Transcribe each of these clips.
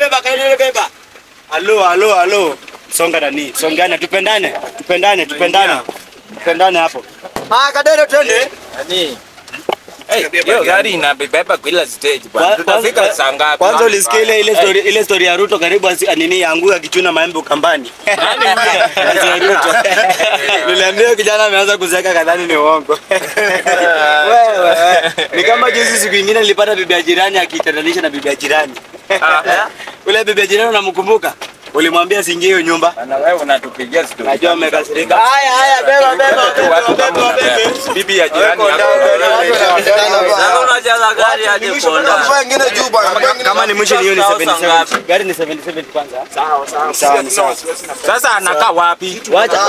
beba, Kadere beba. Halo, halo, halo. Songa nani? Songana, tupendane. Tupendane, tupendane. Tupendane hapo. Ah, Kadere twende. Nani? Hey, hiyo gari inabeba kila stage bwana. Kwa- Tutafika kwanza- saa ngapi? Kwanza ulisikia ile ile Hey, story ile story ya Ruto karibu asi- nini yangu akichuna maembe ukambani. Nani huyo? Kazi ya Ruto. Niliambia kijana ameanza kuzeeka kadhani ni uongo. Wewe. Ni kama juzi siku nyingine nilipata bibi ya jirani akitatanisha na bibi ya jirani. Ule bibi ya jirani unamkumbuka? Ulimwambia siingie hiyo nyumba. Bwana wewe unatupigia story. Najua umekasirika. Haya haya beba beba Watu- watu kama unabeba. Bibi ya jirani yako. Sasa unajaza gari aje kuonda. Kama ni mwisho ni hiyo ni 77. Gari ni 77 kwanza. Sawa sawa. Sawa ni sawa. Sasa anakaa wapi? Wacha.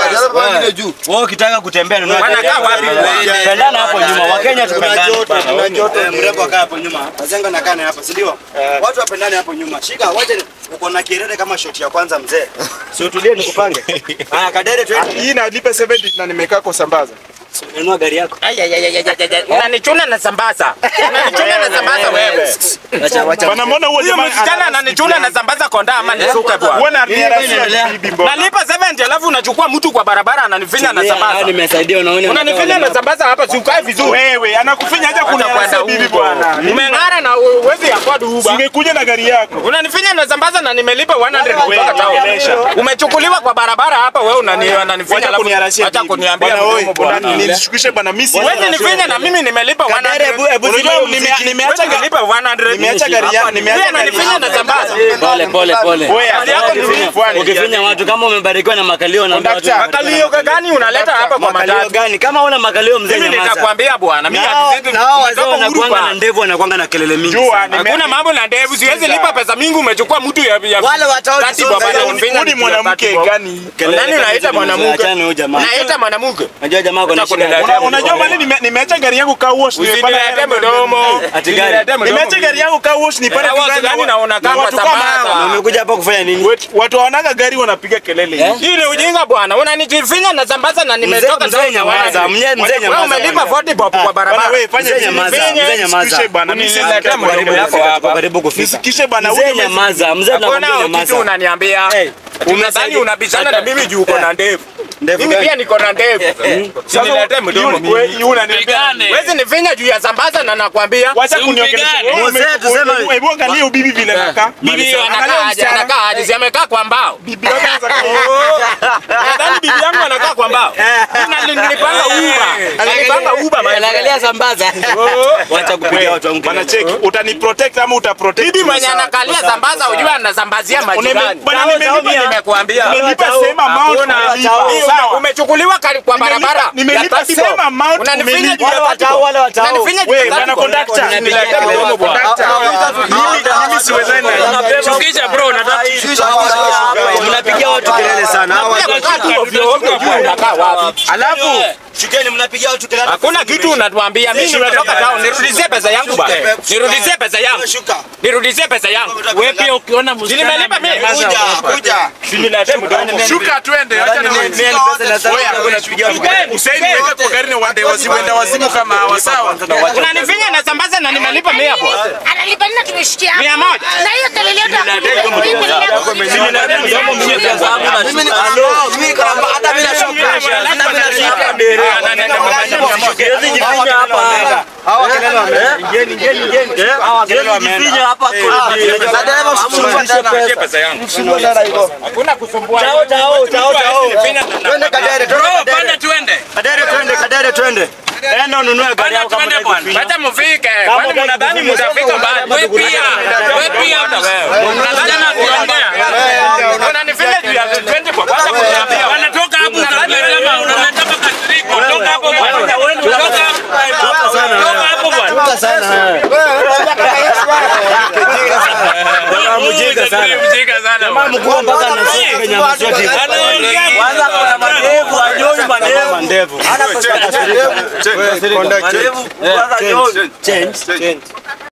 Wewe ukitaka kutembea nunua gari. Wanakaa wapi? Pendana hapo nyuma. Wakenya tupendane. Eh, Mrembo akaa hapo nyuma. Wazenga nakaa naye hapa, si ndio? Watu wapendane hapo nyuma. Shika, wacha ni- uko na kirere kama shoti ya kwanza mzee. Si utulie nikupange. Haya, Kadere twende. Hii nalipa 70 na nimekaa kwa sambaza. Nunua gari yako. Unanichuna na sambaza. Unanichuna na sambaza wewe. Acha acha. Bana mbona huo Huyo jamaa msichana ananichuna na sambaza konda ama nisuke bwana. Wewe na Nini inaendelea? bibi mbona? Nalipa 70 alafu unachukua mtu kwa barabara ananifinya na Ah, sambaza. nimesaidia unaona. Unanifinya na sambaza hapa si ukae vizuri. Wewe anakufinya aje Kwenda kuniarasa bibi huko. bwana. Umeng'ara na uwezi afford Uber. Singekuja na gari yako. Unanifinya na sambaza na nimelipa 100 kutoka town. Onyesha. Umechukuliwa kwa barabara hapa wewe unani unanifinya Wacha alafu kuniarasia acha bibi. kuniambia Bwana mdomo wewe, bwana. bwana, nilishukishe bwana mimi si. Wewe nifinya na mimi nimelipa Kadere, hebu 100. hebu Unajua zima nime- muziki. nimeacha Wewe gari nilipa 100. nimeacha gari yako nimeacha Wewe gari unanifinya na sambaza. Pole pole pole. Wewe, Hali yako ni Ukifinya- mfani. Ukifinya watu kama umebarikiwa na makalio na watu Conductor. Makalio gani unaleta hapa kwa makalio matatu? gani? Kama una makalio mzee Mimi nyamaza. nikakwambia bwana, mimi Nao hadithi nao wazee tumetoka wanakuanga Uhuru na Park. ndevu wanakuanga na kelele mingi. Jua nime Hakuna mambo na ndevu, siwezi lipa pesa mingi, umechukua mtu ya ya Wale watao Tati kisonga baba, hiyo, unanifinya Huyu ni nikiwa mwanamke tati baba. gani? Kelele Nani kama unaita hizo mwanamke? Achana na huyo jamaa. Naita mwanamke. Unajua jamaa kuna Acha shida. kuniletea gani? Unajua mali nime- nimeacha gari yangu car wash nimepata Usiniletee mdomo. Ati gari. Usiniletee mdomo. Nimeacha gari yangu car wash nipate Eh, watu gani na unakaa watu kwa kama sambaza? hawa. Na Umekuja hapa kufanya nini? Watu- Watu wanaga gari wanapiga kelele. Eh? Hii ni ujinga bwana. Unanifinya na sambaza na nimetoka mzee town nyamaza, nyumbani. mzee- mzee Wewe nyamaza. umelipa 40 bob kwa Bwana barabara. wewe fanya Mzee vizuri. nyamaza, Nifinye, mzee nyamaza. nisikishe bwana. Mimi Uniletea sitaki mdomo karibu yako kufika. hapa. Karibu kufika. Nisikishe bwana Mzee huyu nyamaza, mzee Hakuna nakwambia kitu nyamaza. unaniambia. Hey, Unadhani unabishana na mimi juu uko na ndevu. Ndevu Mimi gani? pia niko na ndevu. Usiniletee mdomo mimi. wewe unaniambia Wezi nifinya juu ya sambaza na nakwambia. Wacha kuniongelesha. Wewe Mzee, ume- tuseme- hebu- Hebu angalia ubibi vile anakaa. Bibi Angalia anakaa aje? msichana. Anakaa aje? Si amekaa kwa mbao. Bibi yako anaweza kaa- Nadhani bibi yangu anakaa kwa mbao. Mimi nilipanga Uber. Nilipanga Uber man. Anaangalia sambaza. Wacha kupigia watu wangu. Bwana cheki, utaniprotect ama utaprotect? Bibi mwenye anakalia sambaza ujua anasambazia majirani. Bwana nimelipa Mimi nimekuambia. nimelipa same amount Hakuna. umelipa. Hii Sawa. Umechukuliwa kari- kwa Nimelipa- barabara. nimelipa ya 30 same bob. amount Unanifinya umelipa. juu ya Wale 30 watao, bob. wale watao. Unanifinya juu ya Wewe 30 bwana bob. conductor. Niletee mdomo bwana. Shukisha bro, nataka Mnapigia watu kelele sana. Hawa Unakuja watu- kukaa tu ovyo ovyo juu unakaa wapi? Alafu shukeni mnapigia watu kelele. Hakuna kitu unatuambia. Mimi nimetoka town. Nirudishie pesa yangu bwana. Nirudishie pesa yangu. Shuka. Nirudishie pesa yangu. wewe pia ukiona msichana Nimelipa mimi. Kuja, kuja. Niletee mdomo. Shuka twende, acha na Mimi ni pesa na sasa unapigia watu kelele. Usaini weke kwa gari na wande wazimu wazimu kama hawa sawa. Unanifinya na sambaza na nimelipa mia hapo. Analipa nini tumeshikia Mia moja. Na hiyo kelele yote Mimi niko na roho, mimi niko na hata mimi nashuka. Hata mimi nashuka. Siwezi jifinya hapa. Hawa kelele wameenda. Ingieni, ingieni, ingieni. Hawa kelele wameenda. hapa Na dereva usimuulize pesa. pesa yangu. Usimuulize hivyo. Hakuna kusumbua. Chao, chao, chao, chao. Twende Kadere, twende panda Kadere. tuende. Kadere, twende, Kadere, twende. Enda ununue gari yako kama twende unataka bwana. kufinya. Wacha mufike. Kwani mnadhani mtafika mbali? Wewe pia, wewe pia hata wewe. Unadhani kuongea. Unanifinya juu ya 20 kwa kwanza kuniambia. Wanatoka hapo unasema unaleta makasiriko. Toka hapo bwana. Toka hapo. Toka hapo bwana. Chunga sana. Jamaa mjinga sana. Mjinga sana. Jamaa mkuu mpaka anasema kwenye maswati. Anaongea Kwanza kuna madevu, ajoi madevu. Madevu. Ana pesa ya kasirika. Madevu, kwanza Change, change.